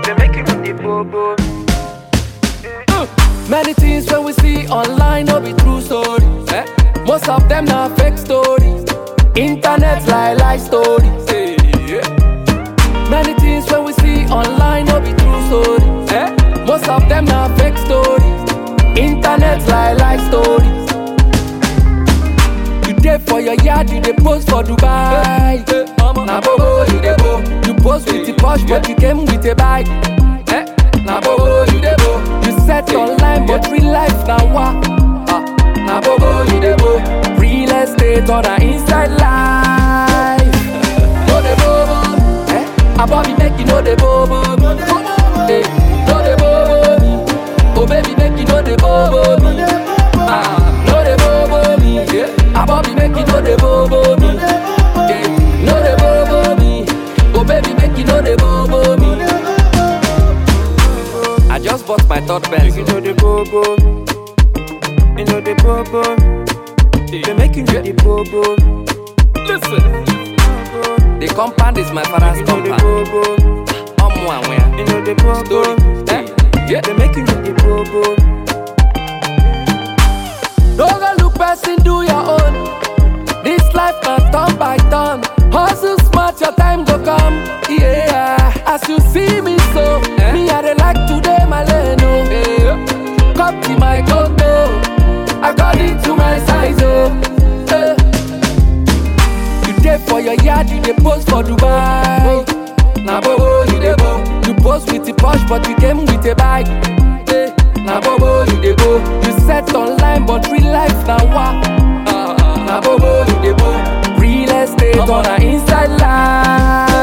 They make you the bobo. Many things when we see online no be true stories. Eh? Most of them na fake stories. Internet lie lie stories. eh, yeah. Many things when we see online no be true stories. Eh? Most of them na fake stories. Internet lie lie stories. You dey for your yard, you dey post for Dubai. Na bobo you dey bo. You post with the posh, but you came with a bike. Eh? Na bobo you dey bo. You set online, but real life na wa. Ah, Na bobo you dey bo. Real estate or na inside life. No dey bobo. Eh? Abobi make you no dey bobo. Eh, no dey bobo me. Oh baby make you no dey bobo me. Ah, no dey bobo me. Yeah. Abobi make you no dey bobo me. Yeah. No dey bobo me. Oh baby make you no dey bobo me. I just bought my third You pencil. know the bobo. You know the bobo. They make you the bobo. Listen, the compound is my father's You know the compound. bobo. Omo and where? You know the bobo. Story. Eh? Yeah. They make you the bobo. Don't go look person, do your own. This life na turn by turn. Hustle smart, your time go come. Yeah, as you see me so, me I dey like today my lane oh. Come to my condo, according to my size oh. Eh. You dey for your yard, you dey post for Dubai. Na bobo you dey bo. You post with the posh, but you came with a bike. Eh, Na bobo you dey bo. You set online, but real life na wa. Na bobo you dey bo. Real estate on a inside life.